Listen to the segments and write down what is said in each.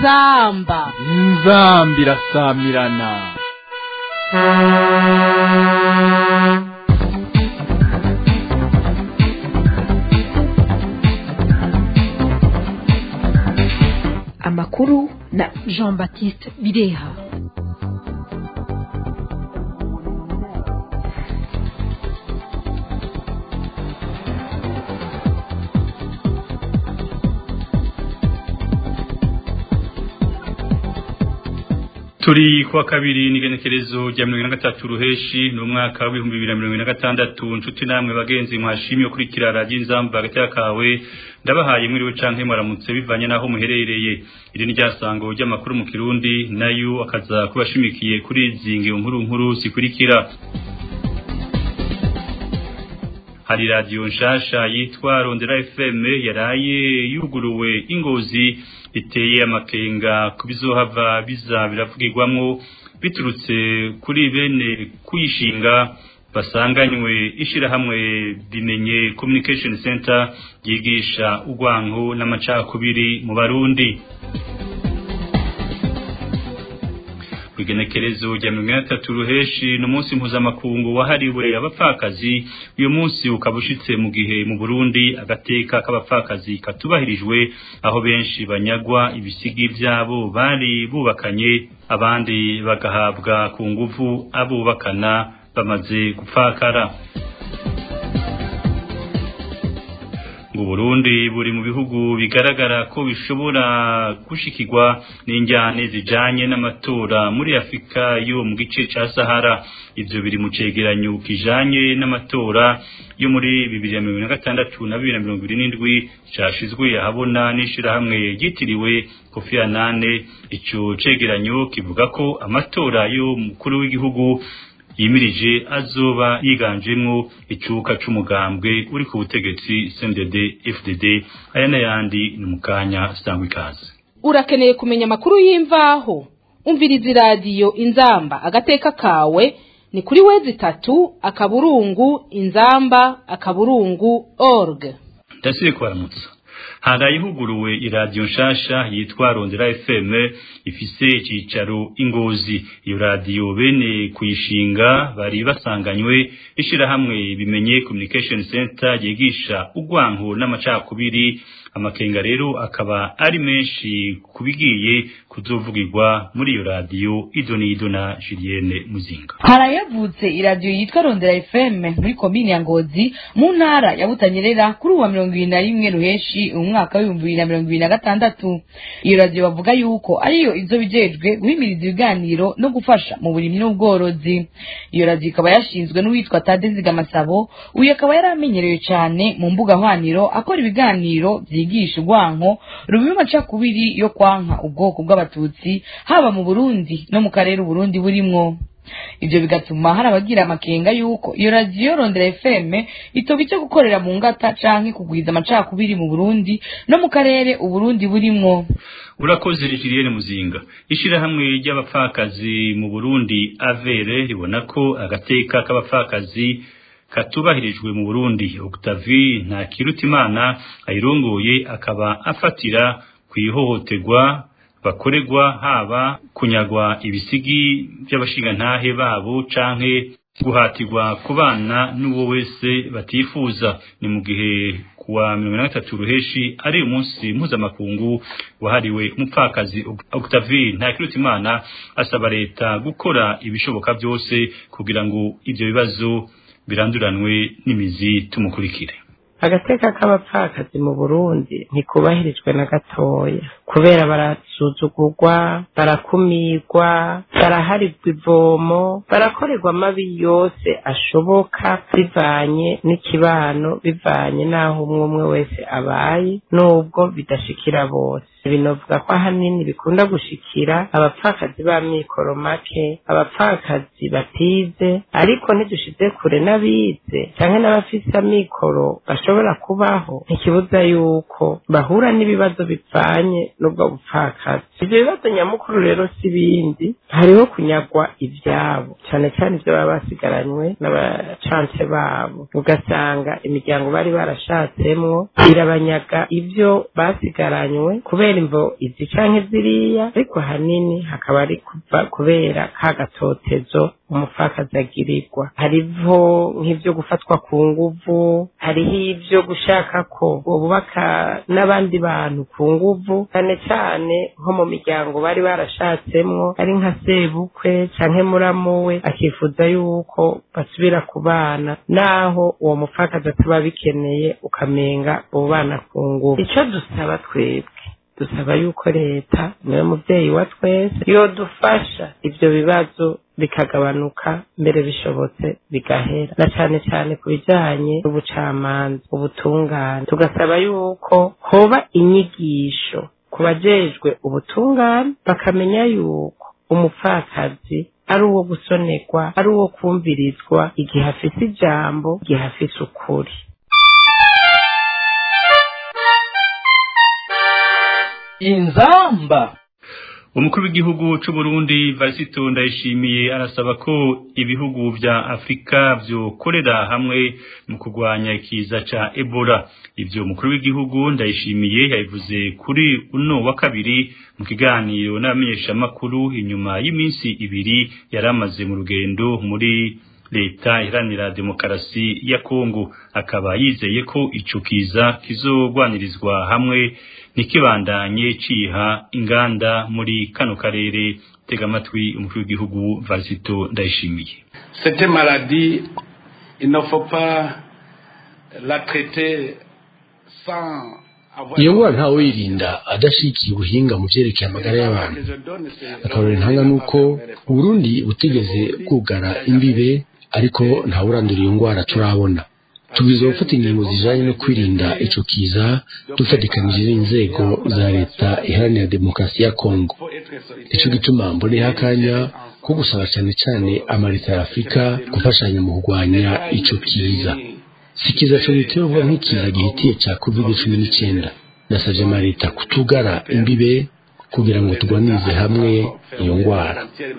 inzamba inzamba irasamirana amakuru na jean baptiste bireha turi kuwa kabiri n'igenekerezo rya mirongo ine na gatatu ruheshi ni umwaka w'ibihumbi bibiri na mirongo ine na gatandatu nshuti namwe bagenzi mwashimye kurikira radiyo inzamba hagati y'akawe ndabahaye mwiriwe canke mwaramutse bivanye n'aho muherereye iri ni ryasango ry'amakuru mu kirundi nayo akaza kubashimikiye kuri izi ngero nkuru nkuru zikurikira hari radiyo nshasha yitwa rondera fm yaraye yuguruwe ingozi biteye amakenga ku bizohava biza biravugirwamwo biturutse kuri bene kuyishinga basanganywe ishirahamwe bimenye communication center ryigisha urwanko n'amacakubiri mu barundi igenekerezo rya mirongo ine na tatu ruheshi ni umunsi mpuzamakungu wahariwe abapfakazi uyu munsi ukaba ushitse mu gihe mu burundi agateka k'abapfakazi katubahirijwe aho benshi banyagwa ibisigi vyabo bari bubakanye abandi bagahabwa ku nguvu abubakana bamaze gupfakara ngo Burundi buri mu bihugu bigaragara ko bishobora gushikirwa n'injyane zijanye n'amatora muri Afrika yo mu gice ca Sahara ivyo biri mu cegeranyo kijanye n'amatora yo muri 2016 na 2027 cashizwe ahabona n'ishirahamwe ryitiriwe Kofi Annan ico cegeranyo kivuga ko amatora yo mukuru w'igihugu yimirije azoba yiganjemwo icuka c'umugambwe uri ku butegetsi CNDD FDD aya n'ayandi ni mukanya sangwa ikaze urakeneye kumenya amakuru y'imvaho umviriza iradiyo inzamba agateka kawe ni kuri wezi tatu akaburungu inzamba akaburungu org ndasire kwaramutsa harayihuguruwe iradiyo nshasha yitwa Rondera FM ifise icicaro ingozi iyo radiyo bene kuyishinga bari basanganywe ishirahamwe bimenye communication center yigisha urwanko n'amacakubiri amakenga rero akaba ari menshi kubigiye kuzovugirwa muri iyo radiyo idonido na Julienne Muzinga harayavutse iradiyo yitwa Rondera FM muri komine ya Ngozi mu ntara ya Butanyerera kuri uwa mirongo ibiri na rimwe ruheshi umwaka w'ibihumbi bibiri na mirongo ibiri na gatandatu iyo radiyo bavuga yuko ariyo izo bijejwe guhimiriza ibiganiro no gufasha mu burimyi n'ubworozi iyo radiyo ikaba yashinzwe n'uwitwa Tadezi Gamasabo uyu akaba yari amenyerewe cyane mu mbuga hwaniro akora ibiganiro vyigisha urwanko rubiba amacakubiri yo kwanka ubwoko bw'abatutsi haba mu Burundi no mu karere Uburundi burimwo ibyo bigatuma hari abagira amakenga yuko iyo radiyo rondera fm itoba icyo gukorera mu ngata canke kugwiza amacakubiri mu burundi no mu karere uburundi burimwo urakoze Julienne Muzinga ishirahamwe ry'abapfakazi mu Burundi avere ribona ko agateka k'abapfakazi katubahirijwe mu Burundi Octavie nta kirutimana ayirongoye akaba afatira kwihohoterwa bakorerwa haba kunyagwa ibisigi by'abashingantahe babo canke guhatirwa kubana n'uwo wese batifuza ni mu gihe kuwa mirongo na gatatu ruheshi ari umunsi mpuzamakungu wahariwe umupfakazi Octavie Ntakirutimana asaba leta gukora ibishoboka byose kugira ngo ivyo bibazo biranduranwe n'imizi tumukurikire agateka k'abapfakazi mu burundi ntikubahirijwe na gatoya kubera barasuzugurwa barakumirwa baraharirwa ivomo barakorerwa amabi yose ashoboka bivanye n'ikibano bivanye n'aho umwe umwe wese abaye n'ubwo bidashikira bose binovuga ko ahanini bikunda gushikira abapfakazi b'amikoro make abapfakazi batize ariko ntidushize kure n'abize canke n'abafise amikoro bashobora bishobora kubaho ntikibuza yuko bahura n'ibibazo bivanye n'ubwo bupfakazi ibyo bibazo nyamukuru rero si ibindi hariho kunyagwa ibyabo cyane cyane ibyo baba basigaranywe n'abacance babo ugasanga imiryango bari barashatsemwo irabanyaga ibyo basigaranywe kubera imvo izi canke ziriya ariko hanini hakaba ari kuva kubera ka gatotezo umupfakazi agirirwa hariho nk'ibyo gufatwa ku nguvu hariho ibyo gushaka ko bubaka n'abandi bantu ku nguvu cyane cyane nko mu miryango bari barashatsemwo ari nka sebukwe canke muramu we akifuza yuko basubira ku bana naho uwo mupfakazi ataba bikeneye ukamenga abo bana ku nguvu icyo dusaba twebwe dusaba yuko leta niwe mubyeyi wa twese yodufasha ibyo bibazo bikagabanuka mbere bishobotse bigahera na cyane cyane ku bijyanye n'ubucamanza ubutungane tugasaba yuko hoba inyigisho ku bajejwe ubutungane bakamenya yuko umupfakazi ari uwo gusonerwa ari uwo kumvirizwa igihe afise ijambo igihe afise ukuri inzamba umukuru w'igihugu cy'u Burundi Varisito Ndayishimiye arasaba ko ibihugu vya Afrika vyokorera hamwe mu kurwanya ikiza ca Ebola ivyo umukuru w'igihugu Ndayishimiye yabivuze kuri uno wa kabiri mu kiganiro n'abamenyeshamakuru inyuma y'iminsi ibiri yaramaze mu rugendo muri leta iharanira demokarasi ya Kongo akaba yizeye ko ico kiza kizogwanirizwa hamwe nikibandanye ciha inganda muri kano karere tega amatwi umukuru w'igihugu Varisito Ndayishimiye Cette maladie il ne faut pas la traiter sans iyo ngwara ntawe wirinda adashikiye ubuhinga mu vyerekeye amagara y'abantu akarorero ntanga nuko uburundi butigeze bwugara imbibe ariko ntawurandura iyo ngwara turabona tubwirizwa gufata ingingo zijanye no kwirinda ico kiza dufatikanije n'inzego za leta iharanira demokarasi ya kongo ico gituma mboneho akanya ko gusaba cane cane amaleta ya afurika gufashanya mu kurwanya ico kiza si kiza co giterwa nk'ikiza gihitiye ca covid cumi n'icenda nasavye amaleta kutugara imbibe kugira ngo turwanirize hamwe iyo ngwara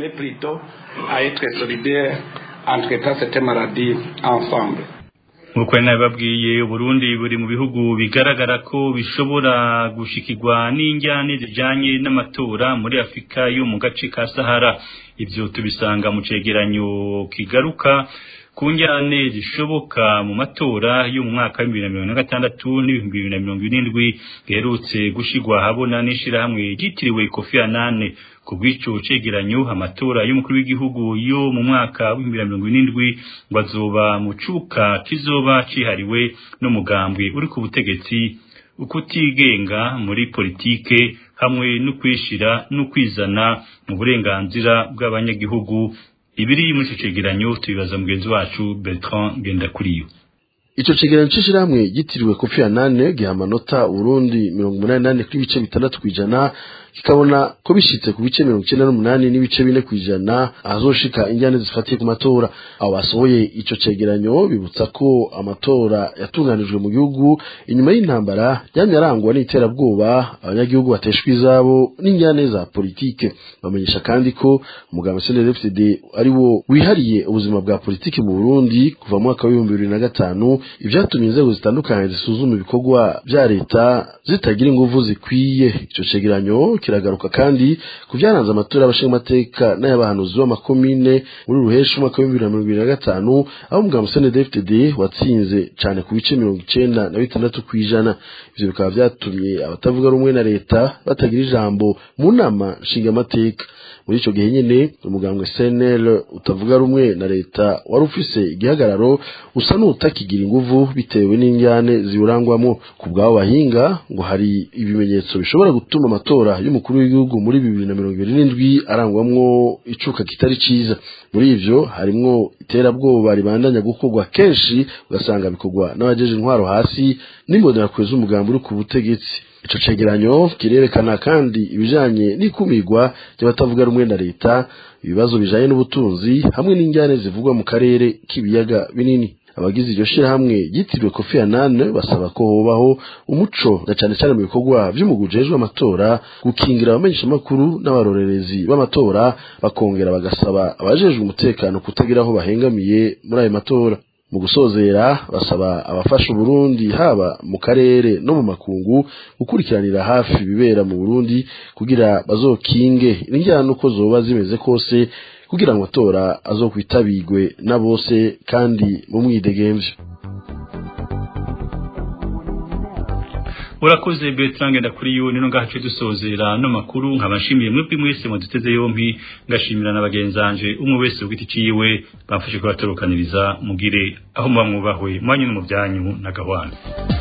en traitant cette maladie ensemble. nk'uko nari nabibabwiye uburundi buri mu bihugu bigaragara ko bishobora gushikirwa n'injyane zijanye n'amatora muri afurika yo mu gace ka sahara ivyo tubisanga mu cegeranyo kigaruka ku njyane zishoboka mu matora yo mu mwaka w'ibihumbi bibiri na mirongo na gatandatu n'ibihumbi bibiri na mirongo irindwi giherutse gushirwa ahabona n'ishirahamwe ryitiriwe kofi anane ku bw'ico cegeranyo amatora y'umukuru w'igihugu yo mu mwaka w'ibihumbi bibiri na mirongo irindwi ngo azoba mu cuka kizoba cihariwe n'umugambwe uri ku butegetsi ukutigenga muri politike hamwe no kwishira no kwizana mu burenganzira bw'abanyagihugu ibiri muri ico cegeranyo tubibaza mugenzi wacu Bertrand Ngendakuriyo ico cegeranyo c'ishirahamwe gitiriwe kofi anane giha amanota urundi mirongo umunani nane kuri ibice bitandatu kw'ijana kikabona ko bishitse ku bice mirongo icenda n'umunani n'ibice bine kw'ijana ahazoshika injyane zifatiye ku matora abo basohoye ico cegeranyo bibutsa ko amatora yatunganijwe mu gihugu inyuma y'intambara yamye arangwa n'iterabwoba abanyagihugu bateshwa izabo n'injyane za politike bamenyesha kandi ko umugambi CNDD-FDD ari wo wihariye ubuzima bwa politike mu Burundi kuva mu mwaka w'ibihumbi bibiri na gatanu ivyatumye inzego zitandukanye zisuzuma ibikorwa vya leta zitagira inguvu zikwiye ico cegeranyo kiragaruka kandi ku vyaranze amatora y'abashingamateka n'ay'abahanuzi b'amakomine muri ruheshi umwaka w'ibihumbi bibiri na mirongo ibiri na gatanu aho umugambi CNDD-FDD watsinze cane ku bice mirongo icenda na bitandatu kw'ijana ivyo bikaba vyatumye abatavuga rumwe na leta batagira ijambo mu nama nshingamateka muri ico gihe nyene umugambwe CNL utavuga rumwe na leta wari ufise igihagararo usa n'utakigira inguvu bitewe n'injyane ziwurangwamo ku bw'abo bahinga ngo hari ibimenyetso bishobora gutuma amatora y'umukuru w'igihugu muri bibiri na mirongo ibiri n'indwi arangwamwo icuka kitari ciza muri ivyo harimwo iterabwoba ribandanya gukorwa kenshi ugasanga bikorwa n'abajeje intwaro hasi n'imbonerakure z'umugambi uri ku butegetsi ico cegeranyo kirerekana kandi ibijanye n'ikumirwa ry'abatavuga rumwe na leta ibibazo bijanye n'ubutunzi hamwe n'injyane zivugwa mu karere k'ibiyaga binini abagize iryo shirahamwe ryitiriwe Kofi Annan basaba ko hobaho umuco na cane cane mu bikorwa vy'umugujejwe amatora gukingira abamenyesha makuru n'abarorerezi b'amatora bakongera bagasaba abajejwe umutekano kutagira aho bahengamiye muri ayo matora mu gusozera basaba abafasha Burundi haba mu karere no mu makungu gukurikiranira hafi ibibera mu Burundi kugira bazokinge injyana uko zoba zimeze kose kugira ngo amatora azokwitabirwe na bose kandi mu mwidegemvyo urakoze Bertrand ngenda kuri yo nino ngahace dusozera no makuru nkabashimiye mwebwe mwese muduteze yompi ngashimira na bagenzanje umwe wese ugiti ciwe bamfashe kubatorokaniriza mugire aho muba mwubahwe mwanyu no mu byanyu na gahwana